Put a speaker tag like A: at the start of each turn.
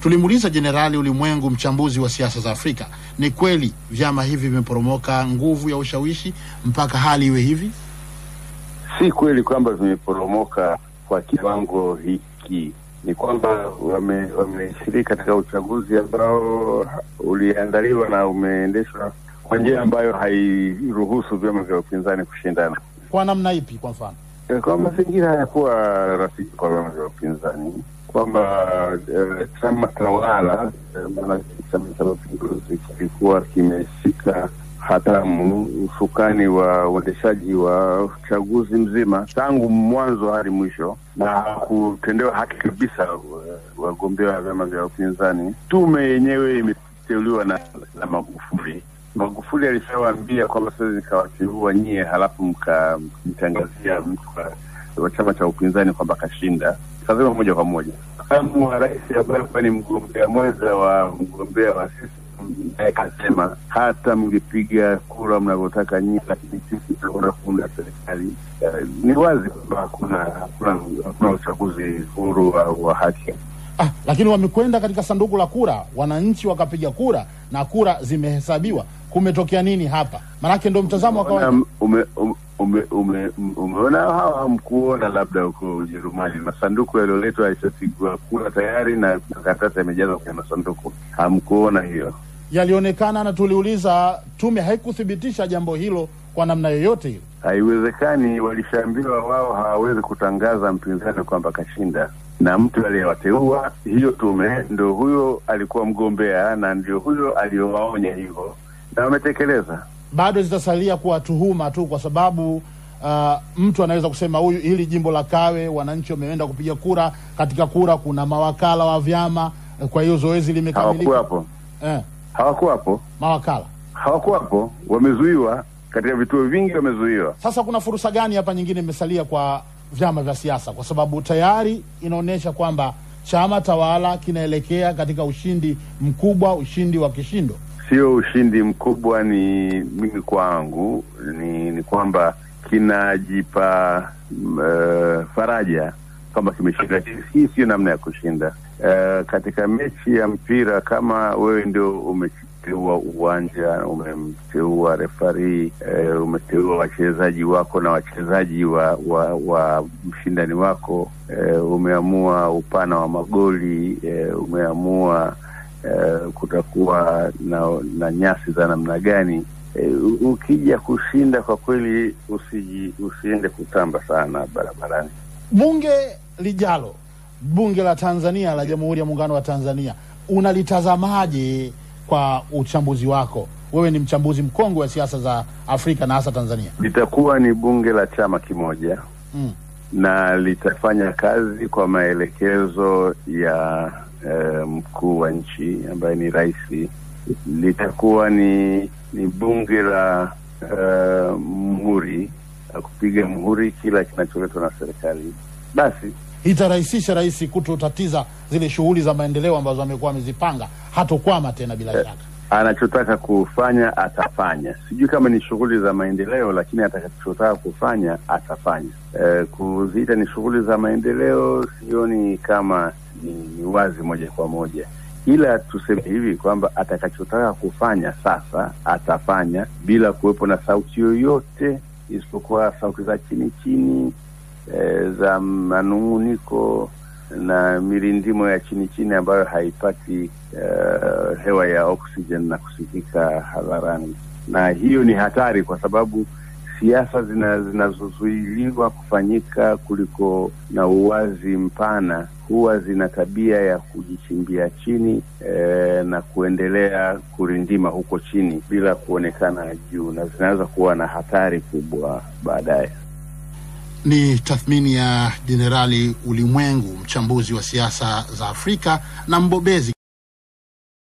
A: Tulimuuliza Jenerali Ulimwengu, mchambuzi wa siasa za Afrika, ni kweli vyama hivi vimeporomoka nguvu ya ushawishi mpaka hali iwe hivi?
B: Si kweli kwamba vimeporomoka kwa kiwango hiki. Ni kwamba wameshiriki wame katika uchaguzi ambao uliandaliwa na umeendeshwa kwa njia ambayo hairuhusu vyama vya upinzani kushindana.
A: Kwa namna ipi? Kwa mfano,
B: kwa mazingira hayakuwa rafiki kwa vyama vya upinzani, kwamba uh, chama tawala maana Chama cha Mapinduzi kilikuwa kimeshika hatamu usukani wa uendeshaji wa uchaguzi mzima tangu mwanzo hadi mwisho, na kutendewa haki kabisa wagombea wa vyama vya upinzani. Tume yenyewe imeteuliwa na, na Magufuli. Magufuli alishawaambia kwamba sasa nikawateua nyie, halafu mkamtangazia mtu wa chama cha upinzani kwamba kashinda. Kasema moja kwa moja makamu wa rais ambaye kuwa ni mgombea mwenza wa mgombea wa sisi naye kasema hata mngepiga kura mnavyotaka nyinyi, lakini sisi tutakwenda kuunda serikali. Uh, ni wazi kwamba hakuna hakuna hakuna uchaguzi huru wa, wa haki.
A: Ah, lakini wamekwenda katika sanduku la kura, wananchi wakapiga kura na kura zimehesabiwa. Kumetokea nini hapa? Maanake ndo mtazamo wa kawaida.
B: Ume, ume, ume, ume, umeona hawa hamkuona labda huko Ujerumani masanduku yaliyoletwa yalishapigwa kura tayari na makaratasi yamejazwa kwenye masanduku, hamkuona hiyo?
A: Yalionekana na tuliuliza, tume haikuthibitisha jambo hilo kwa namna yoyote ile.
B: Haiwezekani, walishaambiwa wao hawawezi kutangaza mpinzani kwamba kashinda, na mtu aliyewateua hiyo tume ndo huyo alikuwa mgombea na ndio huyo aliyowaonya hivyo, na wametekeleza.
A: Bado zitasalia kuwa tuhuma tu, kwa sababu uh, mtu anaweza kusema huyu, hili jimbo la Kawe wananchi wameenda kupiga kura, katika kura kuna mawakala wa vyama, kwa hiyo zoezi limekamilika.
B: Hawakuwapo
A: Eh,
B: hawakuwapo
A: mawakala
B: hawakuwapo, wamezuiwa katika vituo vingi, wamezuiwa.
A: Sasa kuna fursa gani hapa nyingine imesalia kwa vyama vya siasa, kwa sababu tayari inaonyesha kwamba chama tawala kinaelekea katika ushindi mkubwa, ushindi wa kishindo.
B: Sio ushindi mkubwa, ni mimi kwangu ni, ni kwamba kinajipa uh, faraja kwamba kimeshinda. Hii sio namna ya kushinda. Uh, katika mechi ya mpira, kama wewe ndio umeteua uwanja, umemteua refari, uh, umeteua wachezaji wako na wachezaji wa, wa, wa mshindani wako, uh, umeamua upana wa magoli, uh, umeamua uh, kutakuwa na, na nyasi za namna gani Uh, ukija kushinda kwa kweli usiji, usiende kutamba sana barabarani.
A: Bunge lijalo, bunge la Tanzania la Jamhuri ya Muungano wa Tanzania, unalitazamaje kwa uchambuzi wako? Wewe ni mchambuzi mkongwe wa siasa za Afrika na hasa Tanzania.
B: Litakuwa ni bunge la chama kimoja
A: Mm.
B: na litafanya kazi kwa maelekezo ya uh, mkuu wa nchi ambaye ni rais. Litakuwa ni ni bunge la uh, muhuri la kupiga muhuri kila kinacholetwa na serikali. Basi
A: Itarahisisha rais kutotatiza zile shughuli za maendeleo ambazo amekuwa amezipanga, hatokwama tena bila shaka.
B: anachotaka kufanya atafanya. Sijui kama ni shughuli za maendeleo, lakini atakachotaka kufanya atafanya. E, kuziita ni shughuli za maendeleo sioni kama ni, ni wazi moja kwa moja, ila tuseme hivi kwamba atakachotaka kufanya sasa atafanya bila kuwepo na sauti yoyote isipokuwa sauti za chini chini e, za manung'uniko na mirindimo ya chini chini ambayo haipati uh, hewa ya oxygen na kusikika hadharani, na hiyo ni hatari kwa sababu siasa zina- zinazozuiliwa kufanyika kuliko na uwazi mpana huwa zina tabia ya kujichimbia chini eh, na kuendelea kurindima huko chini bila kuonekana juu, na zinaweza kuwa na hatari kubwa baadaye.
A: Ni tathmini ya Jenerali Ulimwengu, mchambuzi wa siasa za Afrika na mbobezi